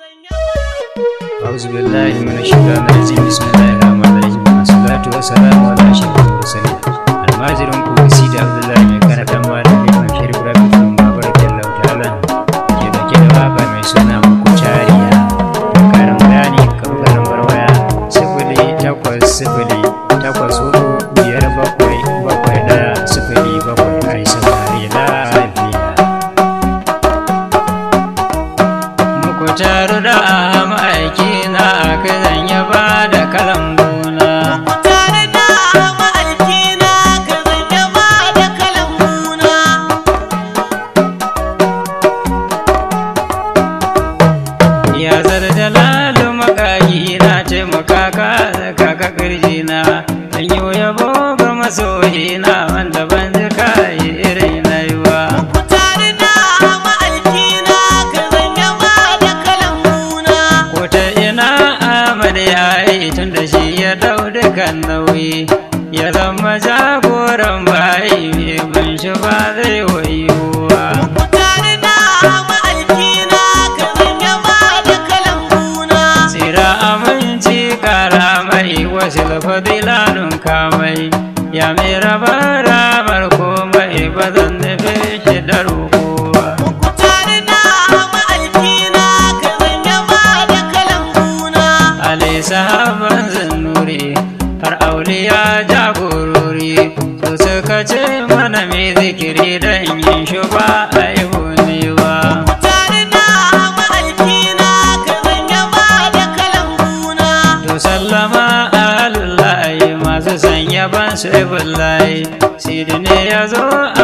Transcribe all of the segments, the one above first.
أعوذ بالله من الشيطان الرجيم بسم الله الرحمن الرحيم والصلاة والسلام على أشرف المرسلين almajirin ku sida abdullahi mai kana dan ba da mai shirif rafi kun babar jallahu ta'ala ke dauke da waka mai suna muku cariya don karin bayani ka buga lambar waya sifili takwas sifili takwas hudu biyar bakwai bakwai ɗaya sifili bakwai a yi saurari lafiya muku taru da ma'aiki na kai zan yaba da kalambuna Tare da ma'aikina ka zanya ba da kalambuna. ya zarda lalu makayi na taimaka ka kaka kirji na dan yi yabo ga masoyi na wanda ban ji kayi irin na yi wa Tare da ma'aikina ka zanya ba da kalambuna. ko ta ina Ahmad ya yi tun da shi ya dau dukan nauyi ya zama jagoran bayi mai bin shi ba zai wayuwa Tare da ma'aikina ka zanya ba da kalambuna. Tsira aminci kara mai wasu fadilanun kamai ya mai raba ramar komai ba zan nufi shi da roƙowa. Tare da ma'aikina ka zanya ba da kalambuna. Ali sahaban zannuri har auliya jagorori su suka ce mana mai zikiri don yin shi ba a yi hunewa. Tare da ma'aikina ka zanya ba da kalambuna. To sallama alullahi masu sanya ban sai bullahi Sidi ne ya zo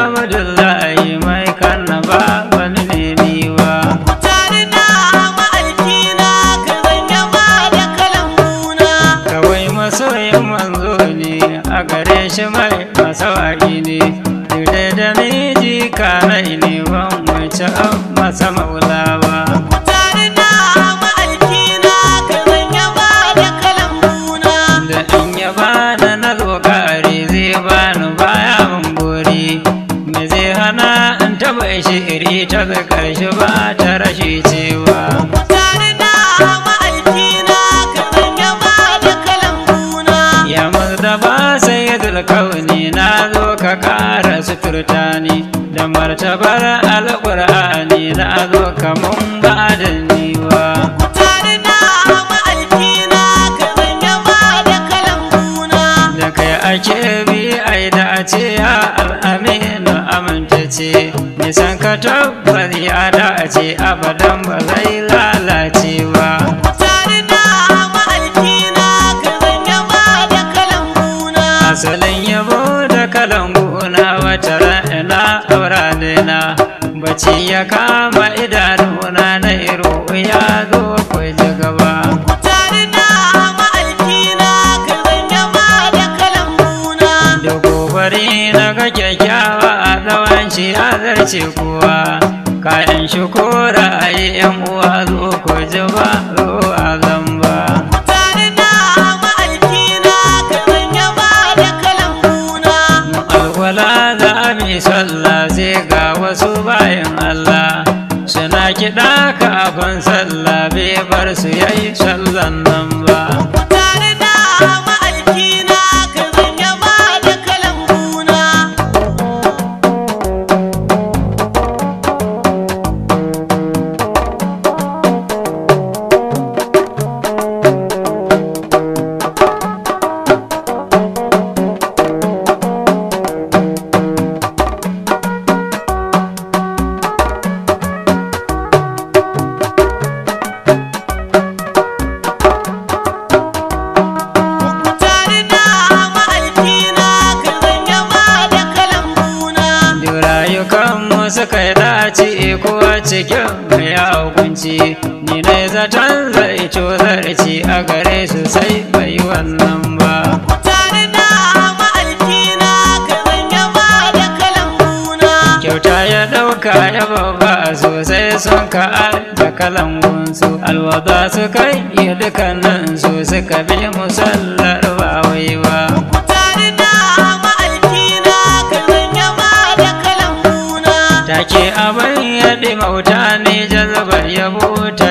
abdullahi mai kanna ba wani ne niwa Tare da ma'aikina ka zanya ba da kalambuna. Kawai masoyin manzo ne a gare shi mai masawaki ne Dure da miji kanai ne ban wuce an masa maulawa Tare da ma'aikina ka zanya ba da kalambuna. da in ya bani na lokari zai bani baya mun buri me zai hana in taba shi iri ta ga karshe ba ta rashi cewa Tare da ma'aikina ka zanya ba da kalambuna. ya da ba sai ya kauni na zo ka kara suturta ni da martabar alƙur'ani na zo ka mun ba da niwa Tare da ma'aikina ka zanya ba da kalambuna. da kai ake bi ai da a ce ya al'aminu amintace nisan ka tabbas ya dace abadan ba zai lalace ba Tare da ma'aikina ka zanya ba da kalambuna. asalin yabo da kalanguna wata rana aura na bacci ya kama idanuna na iro ya zo kwai gaba Tare da ma'aikina ka zanya ba da kalambuna. da gobari na ga kyakkyawa a tsawon shi a zarce kuwa kayan shi kora a yi yan uwa zo ku ji ba zo a zamba Tare da ma'aikina ka zanya ba da kalambuna. alwala za a mi sallah sai ga wasu bayan Allah suna kiɗa kafin sallah bai bar su yayi sallan nan ba Tare da ma'aikina ka zanya ba da kalambuna. Tare da ma'aikina ka zanya ba da kalambuna. Duk rayukanmu suka yi dace ko a cikin mai hukunci ni ne zaton zai zarci a gare su sai bai wannan ba Tare da ma'aikina ka zanya ba da kalambuna. kyauta ya ɗauka ya babba sosai sun ka da kalangunsu alwada su kai yi dukkanin su suka bi musallar ba wai ba Tare da ma'aikina ka zanya ba da kalambuna. take abin ya ɗi mauta ne jazabar yabo ta jazabta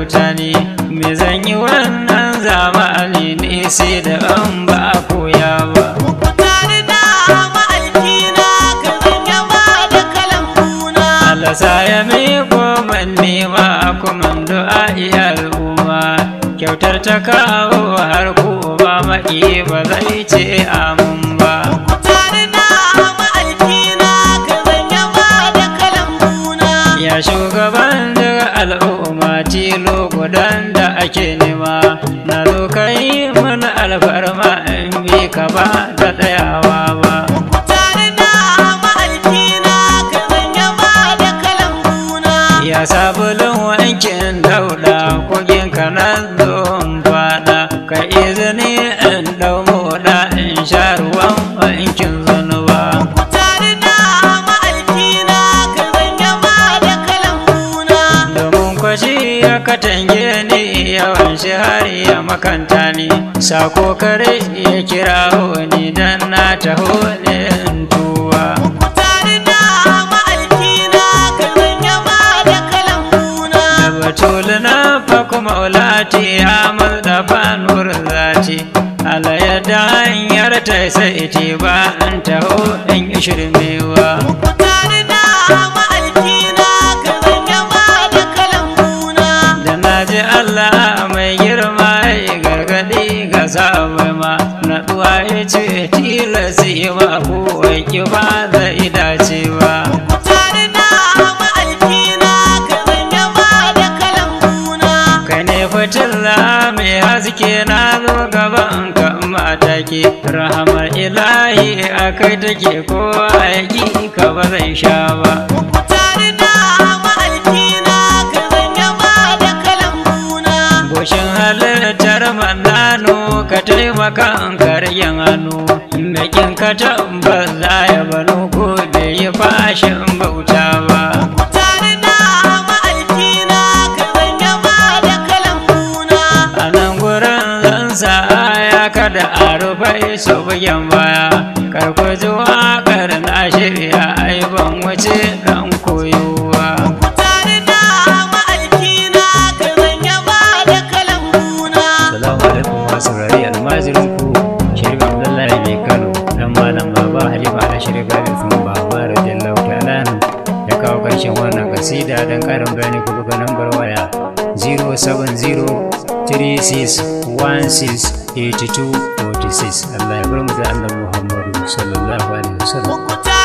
talauta ne me zan yi wannan zamani ne sai da an ba koya ba Mukutari na ma'aikina ka zanya ba da kalambuna. alasa ya miko man nema kuma du'a iya al'umma kyautar ta kawo har ko ba maƙi ba zai ce amin ba Mukutari na ma'aikina ka zanya ba da kalambuna. ya shugaban daga al'umma tilo gudan da ake nema na zo kai mana alfarma in bi ka ba da tsayawa ba Mukutari na ma'aikina ka zanya ba da kalambuna. ya sabulun wankin dauda kogin ka na zo in fada ka izini in dau moda in sha ruwan wankin zanuba Mukutari na ma'aikina ka zanya ba da kalambuna. domin kwashi ya katange ni yawan shi har ya makanta ni sako kare ya kira ni dan na taho ne in tuwa Mukutari na ma'aikina ka zanya ba da kalambuna. da batul na fa kuma ulati amal da fanur zati ala yadda hanyar ta sai ce ba in taho in yi shirmewa Mukutari na ma'aikina ka zanya ba da kalambuna. da na ji Allah mai girma ya gargaɗi ga sabai ma na ɗuwa ya ce tilasi ma ko ki ba zai dace ba Mukutari na ma'aikina ka zanya ba da kalambuna. kai ne fitilla mai haske na zo gaban ka matake rahamar ilahi a kai take kowa ya ki ka ba zai sha ba Mukutari na ma'aikina ka zanya ba da kalambuna. goshin halittar manano ka taimaka in karyan hannu Mekin ka tabbas za ya bano ko bai yi fashin bauta ba Mukutari na ma'aikina ka zanya ba da kalambuna. a nan gurin zan sa aya kada a rufe su bugen baya karku ji waƙar na shirya ai ban wuce dan koyowa Mukutari na ma'aikina ka zanya ba da kalambuna. Salamu alaikum wa saurari almajirin ku Sharif Abdullahi mai Kano dan malam baba Halima da Sharif Gabi sun baba radiyallahu ta'ala anhu. ya kawo karshen wannan kasida dan karin bayani ku buga nambar waya 07036168246 Allah ya bar mu da annabi Muhammadu sallallahu alaihi wasallam Mukutari